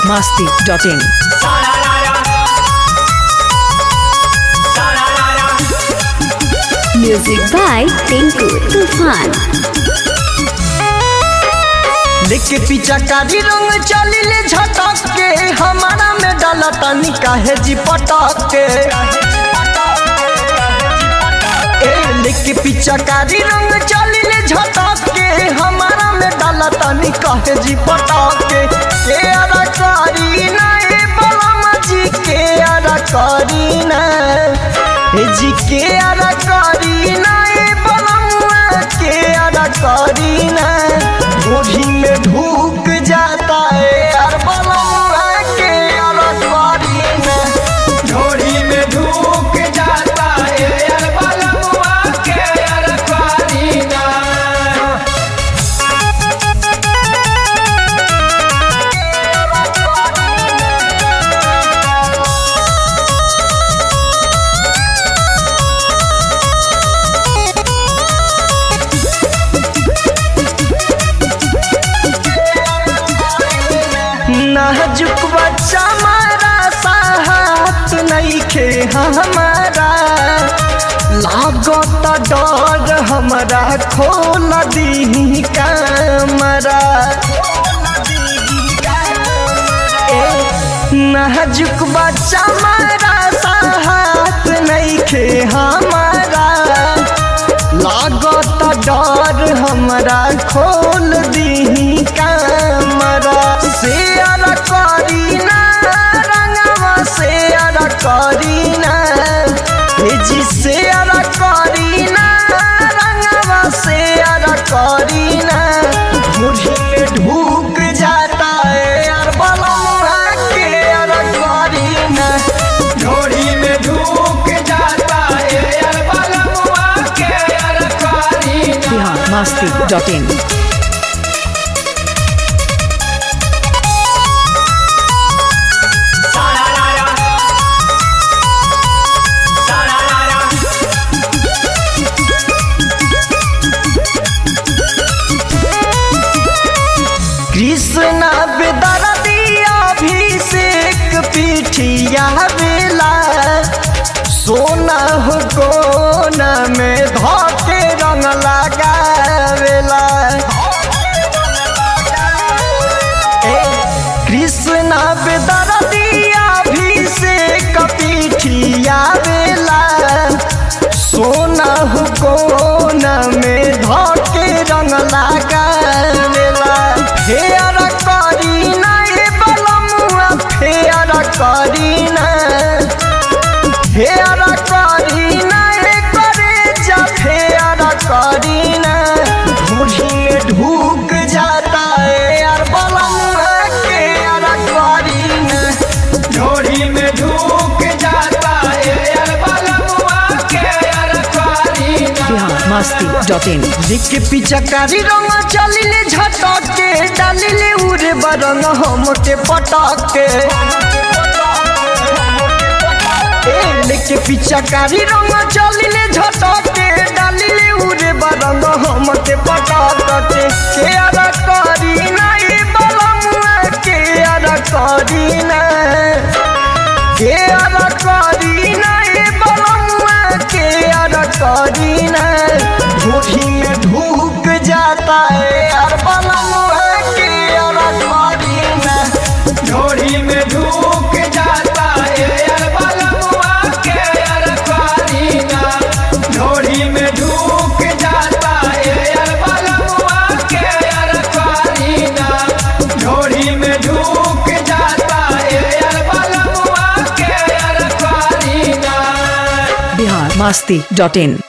masti.in. Music by Tinku Tufan. लेके पीछा कारी रंग चली ले झटक के हमारा में डाला तनी काहे जी पटक के ए लेके पीछा कारी रंग चली ले झटक के हमारा में डाला तनी काहे जी पटक के के अरा करी ना ए बलमा जी के अरा करी ना ए जी के अरा करी ना ए बलमा के अरा करी ना गोभी में ढूक जाता है यार बलमा के अरा करी ना झोरी में ढूक जाता है यार बलमुआ के यार करीना नाजुक बच्चा मारा साहत नहीं खे हमारा लागत डर हमारा खोल दी कमरा ए, नाजुक बच्चा मारा साहत नहीं खे हमारा लागत डर हमरा खोल दी कमरा शेयर करी ना रंगवा शेयर करी ना हे जी शेयर करी ना रंगवा शेयर करी ना मुझे में ढूक जाता है यार बलमुआ के यार करी ना झोरी में ढूक जाता है यार बलमुआ के यार करीना Bihar masti.in. कृष्ण बेदरदिया अभिषेक पीठिया बेला सोना हो कोना में धोके रंग लगावेला ए, कृष्ण बेदरदिया अभिषेक पीठिया बेला सोना हो कोना में धोके रंग लगावेला फेयर करीना ए बलमुआ फेयर करीना फेयर करीना ए करे जा फेयर करीना मुझी में ढूक जाता है यार बलमुआ के यार करीना झोरी में ढूक जाता है यार बलमुआ के यार करीना Bihar masti.in. लिख पिचकारी रंग चलिले झटके डालिले उरे बरंग हमके पटके ए लिख पिचकारी रंग चलिले झटके डालिले उरे बरंग हमके पटके के अरा करी ना ए बलमुआ के अरा करी ना के अरा करी ना ए बलमुआ के अरा करी ना मुट्ठी में ढूक जाता है यार बलमुआ के अरा करी ना झोरी में ढूक जाता है यार बलमुआ के यार करीना झोरी में ढूक जाता है यार बलमुआ के यार करीना झोरी में ढूक जाता है यार बलमुआ के यार करीना Bihar masti.in.